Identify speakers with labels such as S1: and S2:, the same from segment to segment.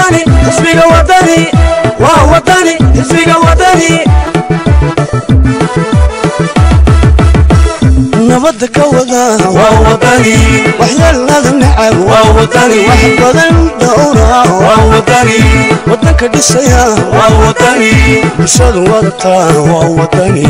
S1: wadani xisbiga wadani waa wadani xisbiga wadani nabadda ka wada waa wadani waxyeelada nacab waa wadani wax badan dhowra waa wadani wadanka dhisaya waa wadani bulshadu wadata waa wadani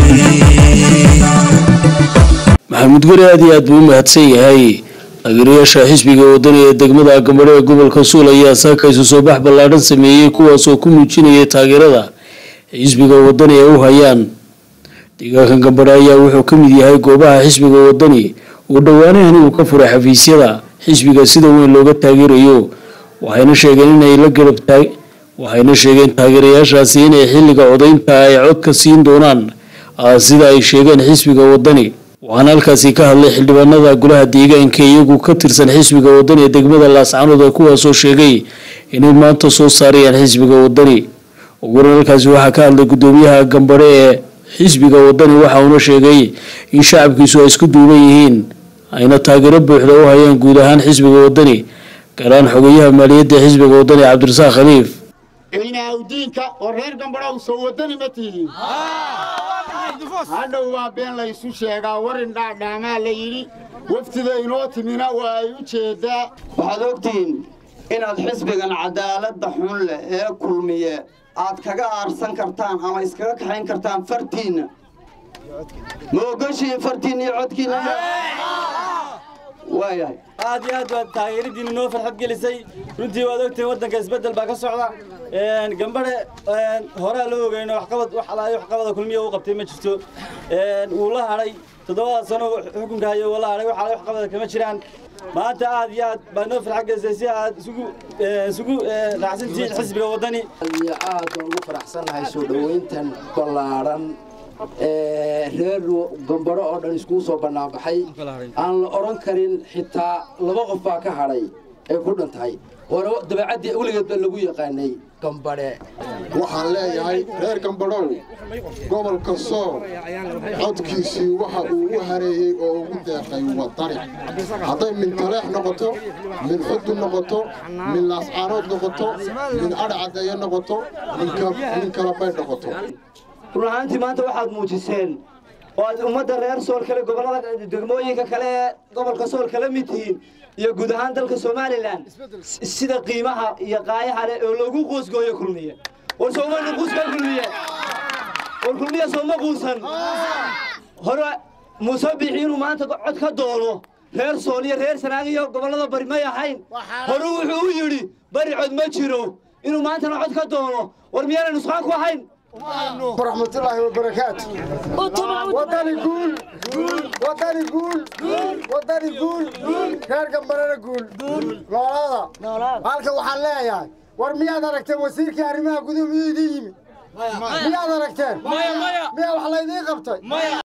S2: maxamuud guri aad iyo aad buu u mahadsan yahay taageerayaasha xisbiga wadani ee degmada gambadho ee gobolka suul ayaa saaka isu soo bax ballaadhan sameeyey kuwaasoo ku muujinayay taageerada xisbiga wadani ee u hayaan deegaanka gambadho ayaa wuxuu ka mid yahay goobaha xisbiga wadani uu dhowaanahan uu ka furay xafiisyada xisbiga sida weyn looga taageerayo waxayna sheegeen inay la garab taag waxayna sheegeen taageerayaashaasi inay xilliga codaynta ay codka siin doonaan sida ay sheegeen xisbiga wadani waxaana halkaasi ka hadlay xildhibaanada golaha deegaanka iyagu ka tirsan xisbiga wadani ee degmada laascanood ee kuwaasoo sheegay inay maanta soo saarayaan xisbiga wadani uguran halkaasi waxaa ka hadlay gudoomiyaha gambadhe ee xisbiga wadani waxa uuna sheegay in shacabkiisu ay isku duuban yihiin ayna taageero buuxda u hayaan guud ahaan xisbiga wadani gaaraan xogeyaha maaliyadda xisbiga wadani cabdirasaaq khaliif
S3: ciinaawdiinka oo reer gambadhow soo wadani ma tihiin hadhow waa been laysu sheegaa warin dhaadhaamaa la yidhi waftida inoo timina waa ay u jeedaa
S4: waxaad ogtihiin inaad xisbigan cadaaladda xun leh ee kulmiye aad kaga aarsan kartaan ama iskaga kaxayn kartaan fartiinna ma ogoshiin fartiinna iyo codkiinna waayahay
S5: aad iyo aad baad taageeradiina noo farxad gelisay runtii waad ogtihiin waddanka isbeddel baa ka socda gambadhe horaa loo ogeyno waxqabad wax alaayo waxqabada kulmiya uu qabtay ma jirto wuu la hadhay toddobada sano xukunka hayo wuu la hadhay wax alaayo waxqabada kama jiraan maanta aad iyo aad baa noo farxad gelisay si aad isugu isugu raacsantihiin xisbiga waddani
S6: iyo aad baan ugu faraxsannahay soo dhoweyntan ballaadhan reer gambadho oo dhan iskugu soo bannaanbaxay aan la odhan karin xitaa laba qof baa ka hadhay ay ku dhan tahay waana dabeecaddii weligeed baa lagu yaqaanay gambadhe
S3: waxaan leeyahay reer gambadhow gobolka sool codkiisii waxa uu u hareeyey oo ugu deeqay wadani hadday min taleex noqoto min xudu noqoto min laascaanood noqoto min adhcadeeye noqoto min kalabay noqoto
S4: run ahaantii maanta waxaad muujiseen oo aad ummadda reer sool kale gobollada degmooyinka kale ee gobolka sool kala mid tihiin iyo guud ahaan dalka somalilan sida qiimaha iyo qaayaha leh oo lagu quusgooyo kulmiye war soomali quuskaa kulmiye war kulmiye sooma quusan hore muuse bixi inuu maanta cod ka doono reer sool iyo reer sanaag iyo gobollada bari may ahayn hore wuxuu u yidhi bari cod ma jiro inuu maantana cod ka doono war miyaana nusqaan ku ahayn
S3: waraxmatullaahi wabarakaatu wadani guul wadani guul wadani guul reer gambarana guul noolaada halka waxaan leeyahay war miyaad aragteen wasiirkii arrimaha guduhu miyuu idiin yimid miyaad aragteen miyaa wax laydiin qabtay